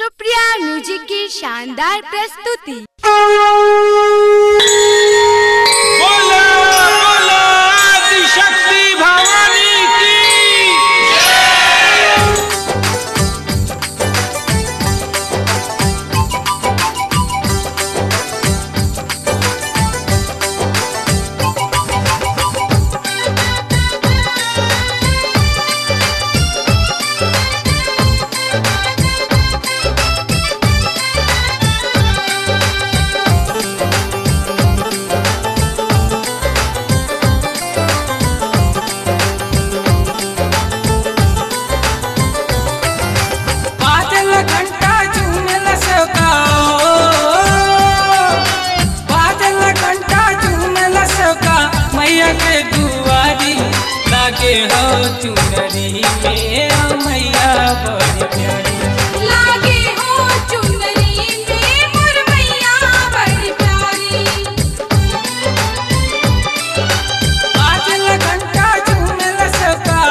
Supriya music की शानदार प्रस्तुति बोला बोला आदिशक्ति भवानी की बादल घंटा झूमल सका बादल घंटा झूमल सका मैया के दुआरी लागे हो चुनरी में ओ मैया बड़ी प्यारी लागे हो चुनरी में मोर मैया बड़ी प्यारी बादल घंटा झूमल सका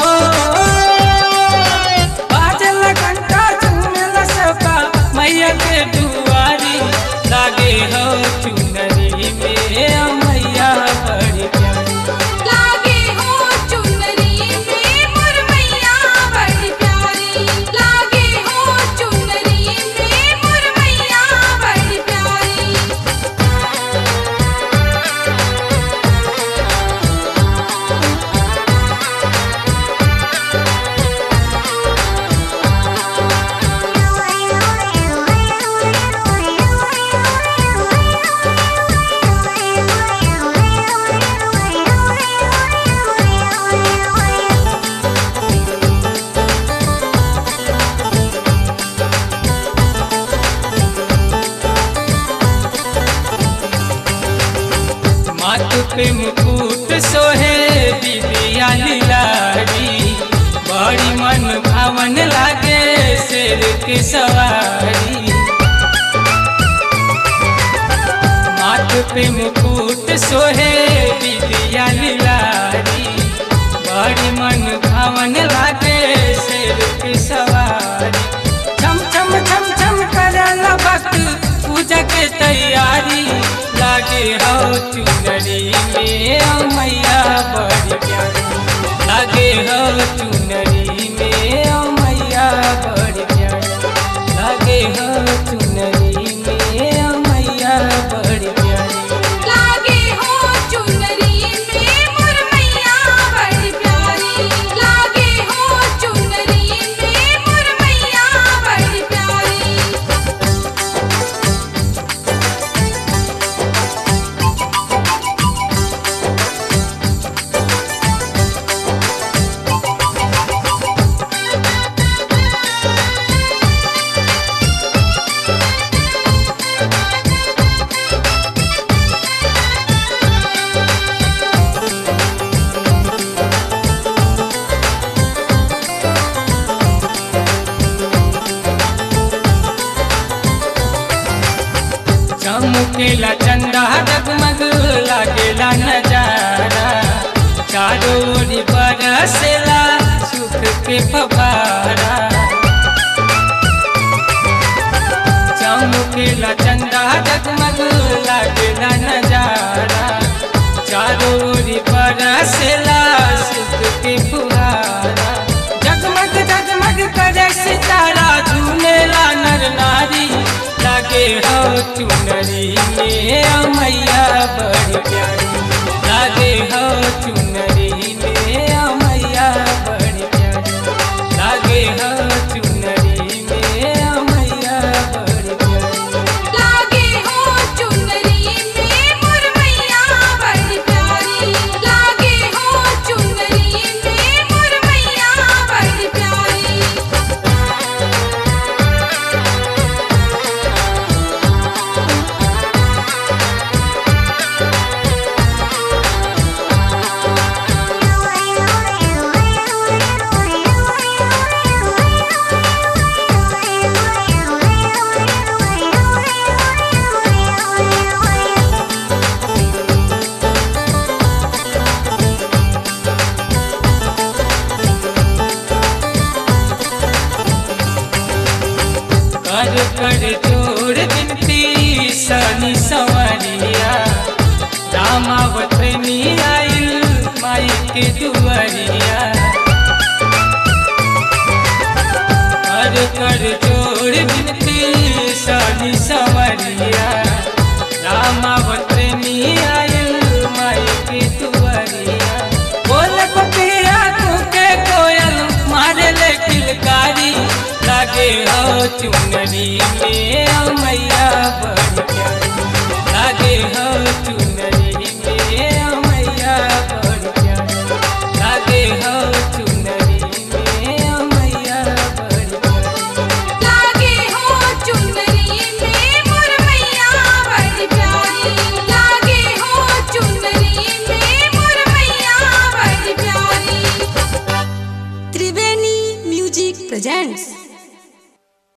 बादल घंटा झूमल सका मैया के दुआरी लागे हो चुनरी में ओ मैया बड़ी प्यारी लागे हो चुनरी में मोर मैया बड़ी प्यारी लागे हो चुनरी में मोर मैया बड़ी प्यारी माथ पे मुकुट सोहे बिबिया लीलारी बड़ी मन भावन लागे शेर के सवारी माथ पे मुकुट सोहे बिबिया लीलारी बड़ी मन भावन लागे शेर के सवारी छम छम छम छम करल भक्त पूजा के तैयारी लागे हो चुनरी में ओ मैया बड़ी प्यारी लागे हो चुनरी में ओ मैया बड़ी प्यारी लागे हो चुनरी में ओ मैया बड़ी प्यारी लागे हो चुनरी में मोर मैया बड़ी प्यारी लागे हो चुनरी में मोर मैया बड़ी प्यारी चमकेला चंदा डगमग लागेला नजारा चारों ओर बरसेला सुख के फवारा चमकेला चंदा डगमग लागेला नजारा चारों ओर बरसेला सुख के फुहारा जगमग जगमग करे सितारा झूलेला नर नारी लागे हो चुनरी में ओ मैया बड़ी प्यारी लागे हो चुनरी में ओ मैया बड़ी प्यारी लागे हो चुनरी में ओ मैया बड़ी प्यारी लागे हो चुनरी में मोर मैया बड़ी प्यारी लागे हो चुनरी में मोर मैया बड़ी प्यारी ओ कर कर जोड़ बिनती सनी संवरिया रामावत में आइल माई के दुआरिया कर कर जोड़ बिनती सनी संवरिया रामावत में आइल माई के दुआरिया बोल पपिया के कोयल मारे ले किलकारी लागे हो चुनरी में ओ मैया बड़ी प्यारी लागे हो चुनरी